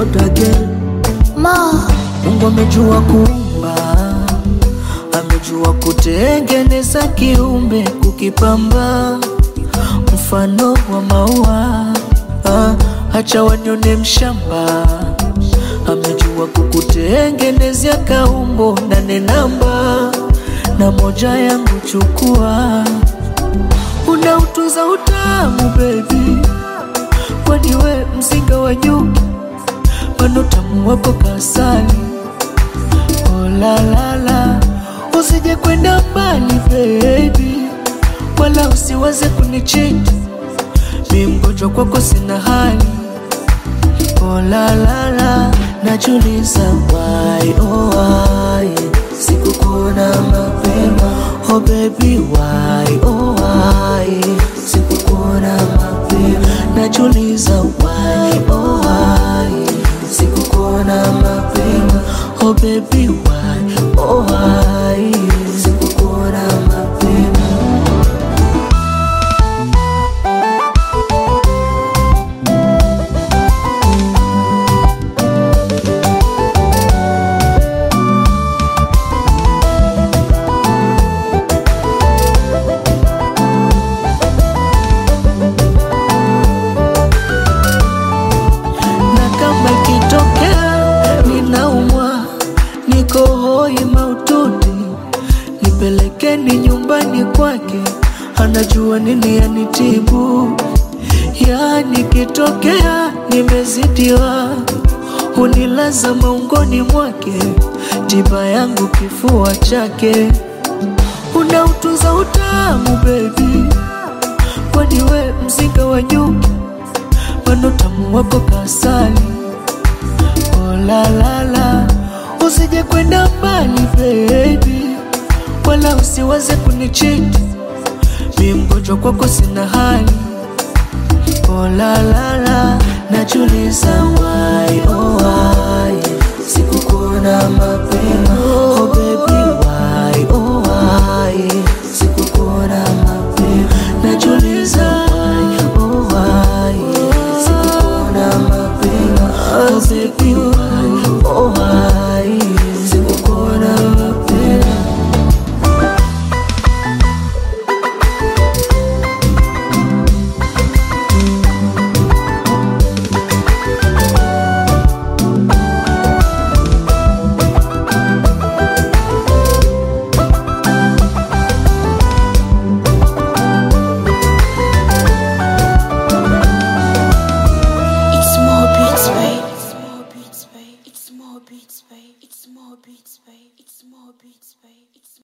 God again. Ma, Mungu amejua kuumba, amejua kutengeneza kiumbe, kukipamba mfano wa maua. Ah, acha wanione mshamba, amejua kukutengenezea kaumbo nane namba na moja yangu chukua, unautunza utamu baby, kwani we mzinga wa nyuki bado tamu wako kasali. Oh la la la, usije kwenda mbali baby, wala usiwaze kunichiti, mi mgonjwa kwako sina hali. Oh la la la, najuliza why oh why sikukuona mapema. Oh baby why oh why sikukuona mapema. Najuliza why oh why sikukuona mapema. Oh baby why oh why sikukuona mapema. na kama ikitokea ninaumwa, niko hoi maututi, nipelekeni nyumbani kwake, anajua nini yanitibu. Yani kitokea nimezidiwa, hunilaza maungoni mwake, tiba yangu kifua chake, unautunza utamu baby, kwani we mzinga wa nyuki bado tamu wako kasali. Oh la la la, usije kwenda mbali baby, wala usiwaze kunichiti, mi mgonjwa kwako sina hali. Oh la la la, najuliza why oh why sikukuona mapema. Oh baby why oh why sikukuona mapema. Najuliza why oh why sikukuona mapema. Oh baby why oh why sikukuona mapema. it's more beats, babe. It's more beats, babe. It's more beats, babe. It's more beats, babe. It's more beats, babe. It's